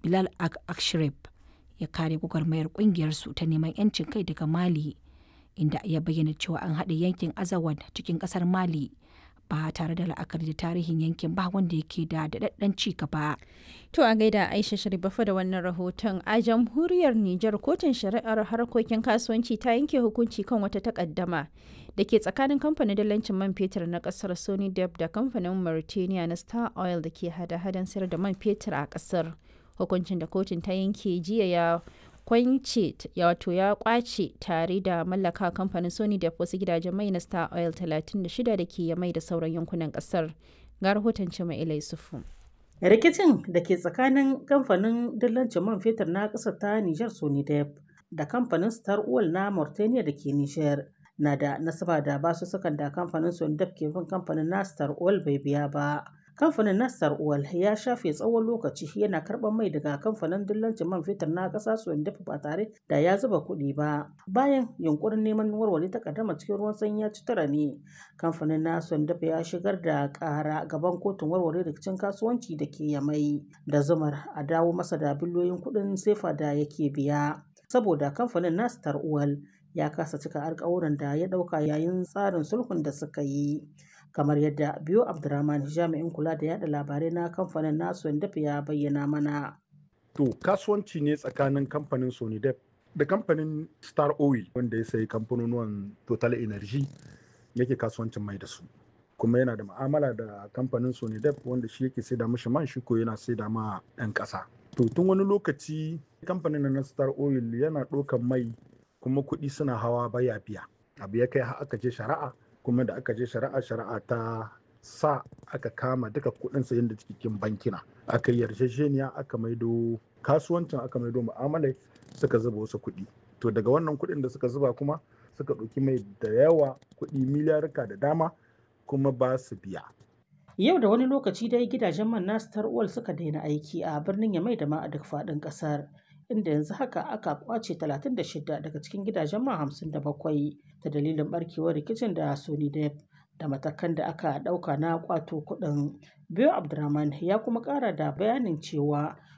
Bilal Akshrif ya kare gwagwarmayar kungiyarsu ta neman 'yancin kai daga Mali inda ya bayyana cewa an haɗe yankin Azawad cikin ƙasar Mali ba tare da la'akari da tarihin yankin ba wanda yake da daɗaɗɗen ci gaba. To a gaida Aisha Sharifafa da wannan rahoton a jamhuriyar Nijar kotun shari'ar harkokin kasuwanci ta yanke hukunci kan wata takaddama da ke tsakanin kamfanin dalancin man fetur na kasar Sony Dep da kamfanin Mauritania na Star Oil da ke hada-hadan sayar da man fetur a kasar. Hukuncin da kotun ta yanke jiya ya kwance wato ya kwace tare da mallaka kamfanin sony da wasu gidajen mai na star oil 36 da ke mai da sauran yankunan kasar ga rahoton cima ilai sufu rikicin da ke tsakanin kamfanin dillancin man fetur na ƙasar ta nijar sonidep da kamfanin star oil na mauritania da ke nijar na da nasaba da basussukan da kamfanin sonidep ke bin kamfanin na star oil bai biya ba kamfanin nastar oil ya shafe tsawon lokaci yana karɓar mai daga kamfanin dillancin man fetur na ƙasa dafa ba tare da ya zuba kuɗi ba bayan yunkurin neman warware takaddama cikin ruwan sanyi ya ci tara ne kamfanin na dafa ya shigar da ƙara gaban kotun warware rikicin kasuwanci da ke yamai da zumar a dawo masa da biliyoyin kuɗin sefa da yake biya saboda kamfanin nastar oil ya kasa cika alkawuran da ya ɗauka yayin tsarin sulhun da suka yi kamar yadda biyo abdurrahman jami'in kula da yada labarai na kamfanin nasu dafa ya bayyana mana to kasuwanci ne tsakanin kamfanin sonidep da kamfanin star oil wanda ya sayi kamfanonuwan total energy yake kasuwancin mai da su kuma yana da ma'amala da kamfanin sonidep wanda shi yake saida mishi man shi ko yana saida ma 'yan ƙasa to tun wani lokaci kamfanin na star oil yana ɗaukan mai kuma kuɗi suna hawa baya biya abu ya kai aka je shari'a kuma da aka je shari'a shari'a ta sa aka kama duka kuɗin sayan da cikin bankina aka yarjejeniya aka maido kasuwancin aka maido mu'amalai suka zuba wasu kuɗi to daga wannan kuɗin da suka zuba kuma suka ɗauki mai da yawa kuɗi miliyarka da dama kuma ba su biya yau da wani lokaci dai gidajen man na star oil suka daina aiki a birnin yamai da ma a duk faɗin ƙasar inda yanzu haka aka kwace 36 daga cikin gidajen man 57 ta dalilin barkewar rikicin da Sony Dep da matakan da aka ɗauka na kwato kuɗin. Biyo Abdurrahman ya kuma ƙara da bayanin cewa